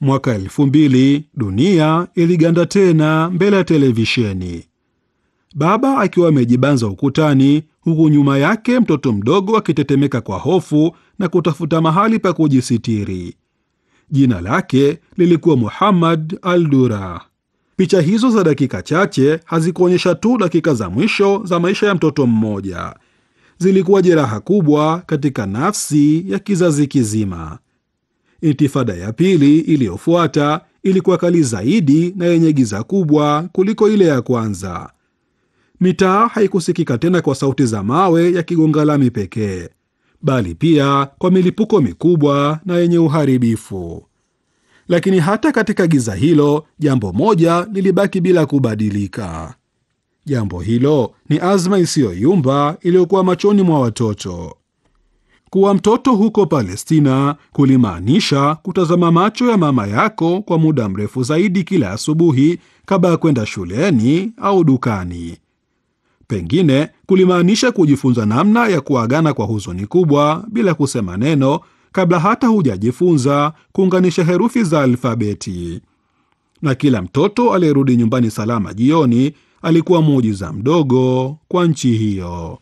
Mwaka elfu mbili dunia iliganda tena mbele ya televisheni, baba akiwa amejibanza ukutani, huku nyuma yake mtoto mdogo akitetemeka kwa hofu na kutafuta mahali pa kujisitiri. Jina lake lilikuwa Muhammad al-Dura. Picha hizo za dakika chache hazikuonyesha tu dakika za mwisho za maisha ya mtoto mmoja, zilikuwa jeraha kubwa katika nafsi ya kizazi kizima. Intifada ya pili iliyofuata ilikuwa kali zaidi na yenye giza kubwa kuliko ile ya kwanza. Mitaa haikusikika tena kwa sauti za mawe yakigonga lami pekee, bali pia kwa milipuko mikubwa na yenye uharibifu. Lakini hata katika giza hilo, jambo moja lilibaki bila kubadilika. Jambo hilo ni azma isiyoyumba iliyokuwa machoni mwa watoto. Kuwa mtoto huko Palestina kulimaanisha kutazama macho ya mama yako kwa muda mrefu zaidi kila asubuhi kabla ya kwenda shuleni au dukani. Pengine kulimaanisha kujifunza namna ya kuagana kwa huzuni kubwa bila kusema neno kabla hata hujajifunza kuunganisha herufi za alfabeti. Na kila mtoto aliyerudi nyumbani salama jioni alikuwa muujiza mdogo kwa nchi hiyo.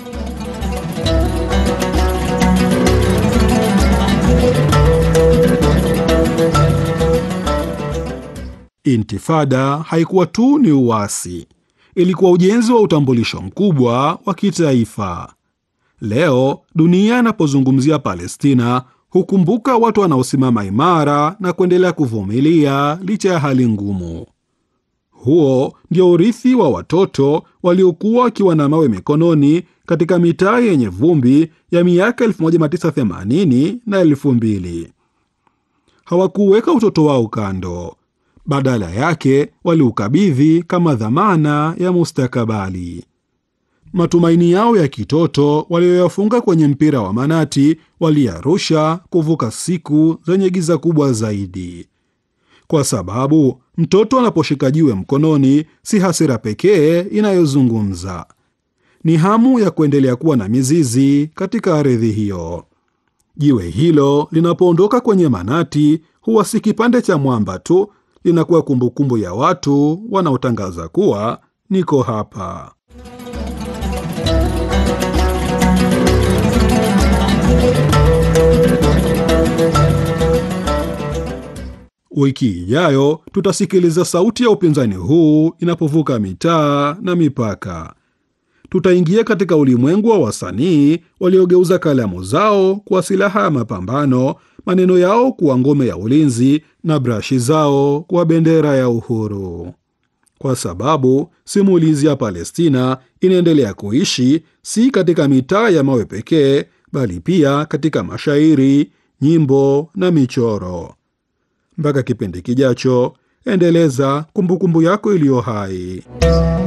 Intifada haikuwa tu ni uasi, ilikuwa ujenzi wa utambulisho mkubwa wa kitaifa. Leo dunia inapozungumzia Palestina hukumbuka watu wanaosimama imara na kuendelea kuvumilia licha ya hali ngumu. Huo ndio urithi wa watoto waliokuwa wakiwa na mawe mikononi katika mitaa yenye vumbi ya miaka 1980 na 2000. Hawakuweka utoto wao kando, badala yake waliukabidhi kama dhamana ya mustakabali. Matumaini yao ya kitoto walioyafunga kwenye mpira wa manati waliyarusha kuvuka siku zenye giza kubwa zaidi, kwa sababu mtoto anaposhika jiwe mkononi, si hasira pekee inayozungumza, ni hamu ya kuendelea kuwa na mizizi katika ardhi hiyo. Jiwe hilo linapoondoka kwenye manati, huwa si kipande cha mwamba tu, linakuwa kumbukumbu ya watu wanaotangaza kuwa niko hapa. Wiki ijayo tutasikiliza sauti ya upinzani huu inapovuka mitaa na mipaka. Tutaingia katika ulimwengu wa wasanii waliogeuza kalamu zao kuwa silaha ya mapambano, maneno yao kuwa ngome ya ulinzi na brashi zao kuwa bendera ya uhuru, kwa sababu simulizi ya Palestina inaendelea kuishi si katika mitaa ya mawe pekee, bali pia katika mashairi, nyimbo na michoro. Mpaka kipindi kijacho, endeleza kumbukumbu yako iliyo hai.